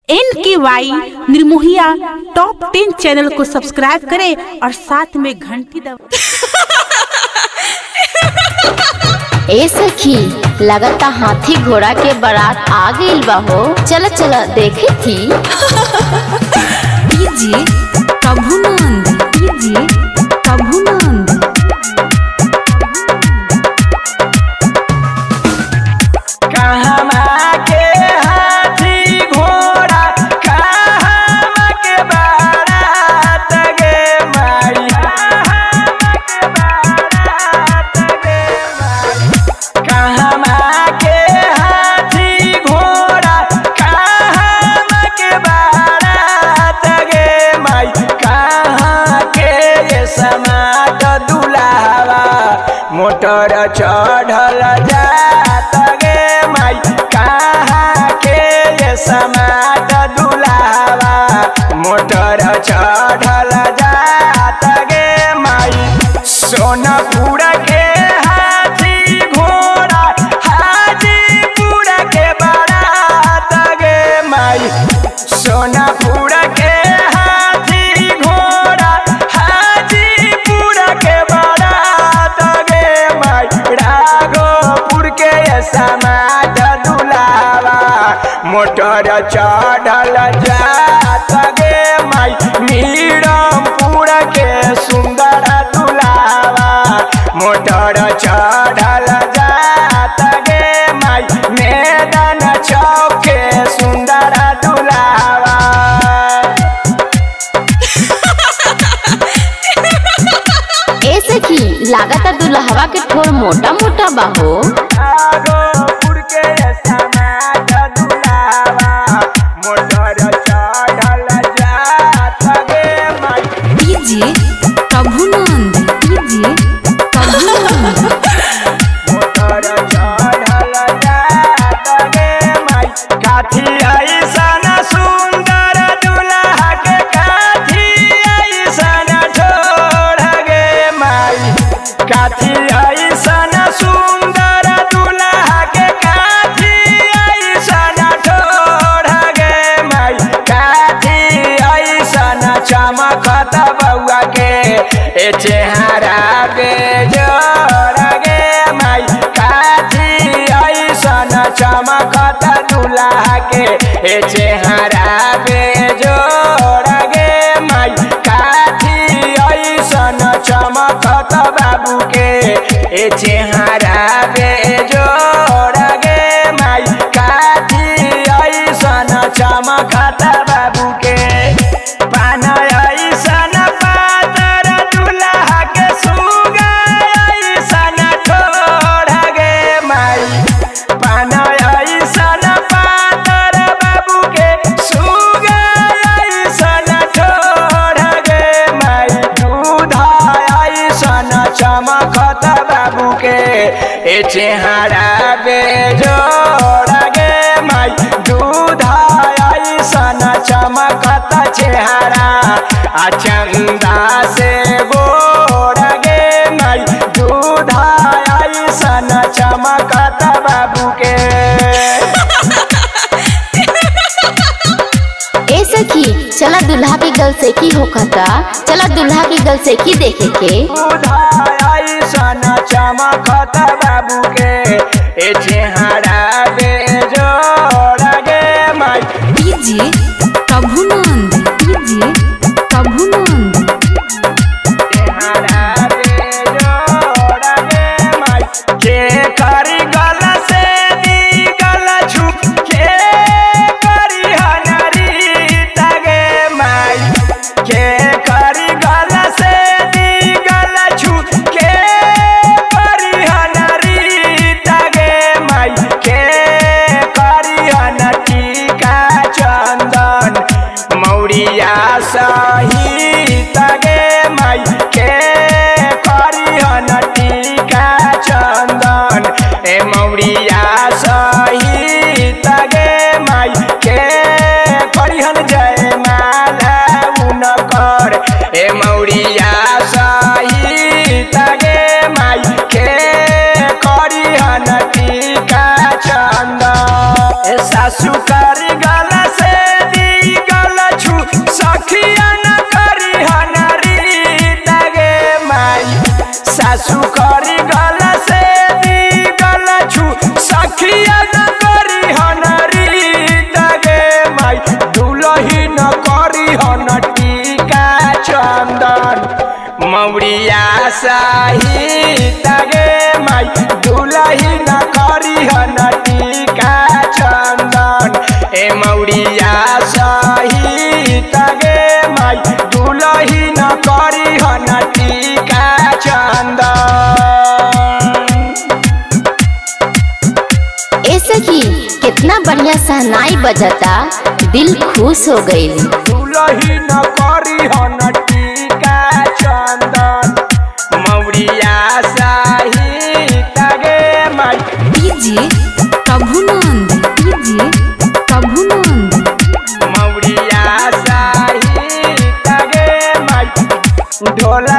N K Y निर्मोहिया top ten channel को subscribe करें और साथ में घंटी दबा ए सखी लगता हाथी घोड़ा के बारात आ गइल बा हो चल चल देखे थी डीजे प्रभुनंद डीजे प्रभुनंद कहमा के हाथी घोड़ा कहमा के बारात गे माई कहमा के हाथी घोड़ा कहमा के बारात गे माई कहाँ के ये समाट दुलावा मोटर चढ़ल जात गे माई कहाँ के ये समाट दुलावा मोटर चढ़ल जात गे माई सोनपुर के हाथी घोड़ा हाजीपुर के बारात गे माई सोनापुर के हाथी घोड़ा हाजीपुर के बारात गे माई राघोपुर के समाज दुलावा मोटर चढ़ल जात गे माई मीरमपुर के सुंदर दुलावा मोटर चढ़ल जात गे माई मैदान चौक के सुंदर दुलावा ए सखी लागता दुल्हवा के ठोर मोटा मोटा बा हो राघोपुर के समाज दुलावा मोटर चढ़ल जात गे माई DJ Prabhunand DJ Prabhunand motor चढ़ल जात गे माई काठी ऐसन सुंदर दुल्हा के काठी ऐसन ठोर गे माई काठी ऐसन सुंदर दुल्हा के काठी ऐसन ठोर गे माई काठी ऐसन चमकत बउआ के ए चेहरा बेजोर गे माई काठी ऐसन चमकत दुल्हा के ए चेहरा बेजोर गे माई काठी ऐसन चमकत बाबू के ए चेहरा बेजोर गे माई काठी ऐसन चमकत बाबू के पान ऐसन पातर दुल्हा के सुगा ऐसन ठोर गे माई पान ऐसन पातर बाबू के सुगा ऐसन ठोर गे माई दूध ऐसन चमकत बाबू के ए चेहरा बेजोर गे माई दूध ऐसन चमकत चेहरा आ चंदा से गोर गे माई दूध ऐसन चमकत बाबू के ए सखी चला दुल्हा की गल से की होखता चला दुल्हा की गल से की देखे के ऐसन चमकत बाबू के ए चेहरा बेजोर गे माई डीजे प्रभुनंद डीजे प्रभुनंद चेहरा बेजोर गे माई के करी गल से दी गल झुक के करी हनरी तगे माई के करी गल से दी गल झुक के करी हनरी तगे माई के करी हन टीका चंदन मौरिया सही तगे माई के करी हन टीका चंदन ए मौरिया सही तगे माई के करी हन जय माला उनकर ए मौरिया सही तगे माई के करी हन टीका चंदन ए सासु कर गल से दी सहित गे माई दुलही न करी न टीका चंदन ए मौरिया सहित गे माई दुलही न करी न टीका चंदन ए सखी कितना बढ़िया सहनाई बजता दिल खुश हो गई दुलही न करी हन टीका चंदन मौरिया सहित गे माई डीजे प्रभुनंद डीजे प्रभुनंद मौरिया सहित गे माई ढोल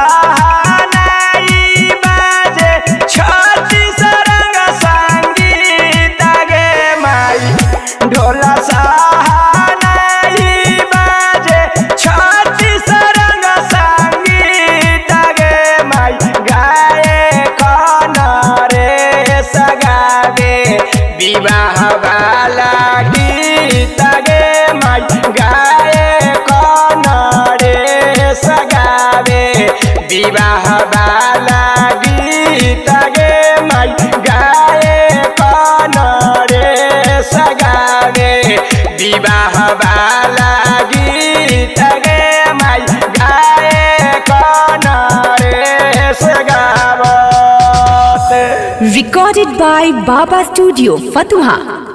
सहनाई बाजे छत्ती सरंग संगीत गे माई ढोल सहनाई बाजे छत्ती सरंग संगीत गे माई गाए कन रे सगावे विवाह वाला गीत गे माई गाए कन रे सगावे विवाह वाला गीत गे माई गाए कन रे सगावे विवाह वाला गीत गे माई गाए कन रे सगावत recorded by Baba Studio, Fatuha.